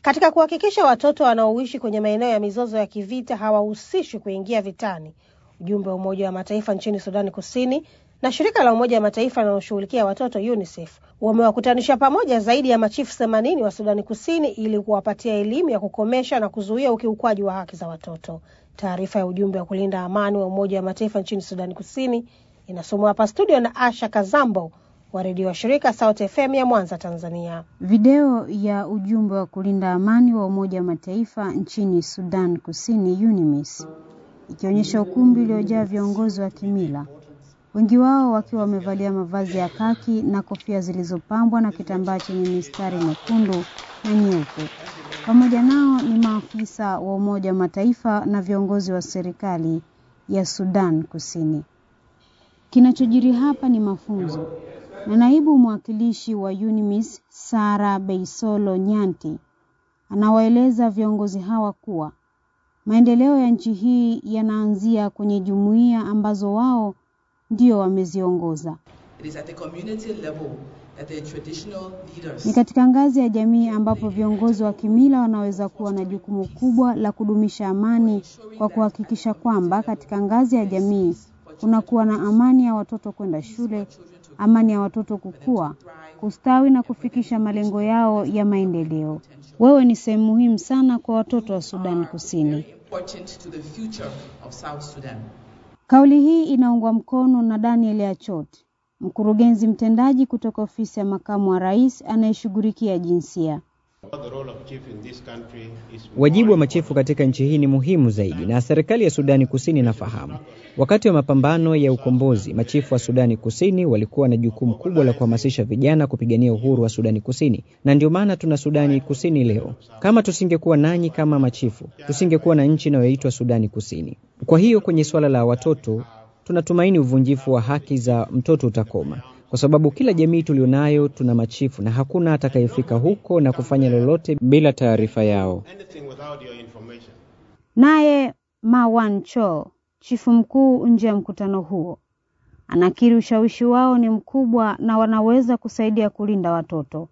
Katika kuhakikisha watoto wanaoishi kwenye maeneo ya mizozo ya kivita hawahusishwi kuingia vitani, ujumbe wa Umoja wa Mataifa nchini Sudani Kusini na shirika la Umoja wa Mataifa linaloshughulikia watoto UNICEF wamewakutanisha pamoja zaidi ya machifu themanini wa Sudani Kusini ili kuwapatia elimu ya kukomesha na kuzuia ukiukwaji wa haki za watoto. Taarifa ya ujumbe wa kulinda amani wa Umoja wa Mataifa nchini Sudani Kusini inasomwa hapa studio na Asha Kazambo wa redio wa shirika Sauti FM ya Mwanza, Tanzania. Video ya ujumbe wa kulinda amani wa Umoja wa Mataifa nchini Sudan Kusini UNMISS ikionyesha ukumbi uliojaa viongozi wa kimila, wengi wao wakiwa wamevalia mavazi ya kaki na kofia zilizopambwa na kitambaa chenye mistari mekundu na nyeupe. Pamoja nao ni maafisa wa Umoja wa Mataifa na viongozi wa serikali ya Sudan Kusini. Kinachojiri hapa ni mafunzo na naibu mwakilishi wa UNMISS Sara Beisolo Nyanti anawaeleza viongozi hawa kuwa maendeleo ya nchi hii yanaanzia kwenye jumuiya ambazo wao ndio wameziongoza. Ni katika ngazi ya jamii ambapo viongozi wa kimila wanaweza kuwa na jukumu kubwa la kudumisha amani kwa kuhakikisha kwamba katika ngazi ya jamii kunakuwa na amani ya watoto kwenda shule, amani ya watoto kukua, kustawi na kufikisha malengo yao ya maendeleo. Wewe ni sehemu muhimu sana kwa watoto wa Sudan Kusini. Kauli hii inaungwa mkono na Daniel Achot, mkurugenzi mtendaji kutoka ofisi ya makamu wa rais anayeshughulikia jinsia. Wajibu wa machifu katika nchi hii ni muhimu zaidi, na serikali ya Sudani Kusini inafahamu. Wakati wa mapambano ya ukombozi, machifu wa Sudani Kusini walikuwa na jukumu kubwa la kuhamasisha vijana kupigania uhuru wa Sudani Kusini, na ndio maana tuna Sudani Kusini leo. Kama tusingekuwa nanyi kama machifu, tusingekuwa na nchi inayoitwa Sudani Kusini. Kwa hiyo kwenye suala la watoto, tunatumaini uvunjifu wa haki za mtoto utakoma kwa sababu kila jamii tulionayo tuna machifu na hakuna atakayefika huko na kufanya lolote bila taarifa yao. Naye Mawan Cho, chifu mkuu nje ya mkutano huo, anakiri ushawishi wao ni mkubwa na wanaweza kusaidia kulinda watoto.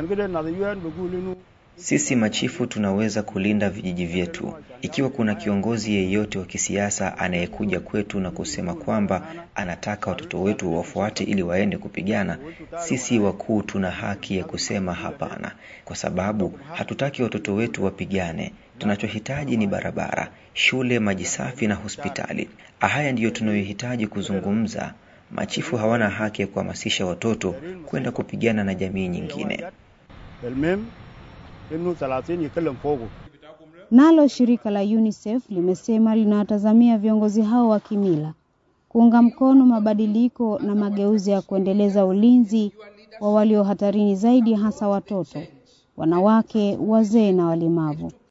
Sisi machifu tunaweza kulinda vijiji vyetu. Ikiwa kuna kiongozi yeyote wa kisiasa anayekuja kwetu na kusema kwamba anataka watoto wetu wafuate ili waende kupigana, sisi wakuu tuna haki ya kusema hapana, kwa sababu hatutaki watoto wetu wapigane. Tunachohitaji ni barabara, shule, maji safi na hospitali. Haya ndiyo tunayohitaji kuzungumza. Machifu hawana haki ya kuhamasisha watoto kwenda kupigana na jamii nyingine. Nalo shirika la UNICEF limesema linawatazamia viongozi hao wa kimila kuunga mkono mabadiliko na mageuzi ya kuendeleza ulinzi wa walio hatarini zaidi, hasa watoto, wanawake, wazee na walemavu.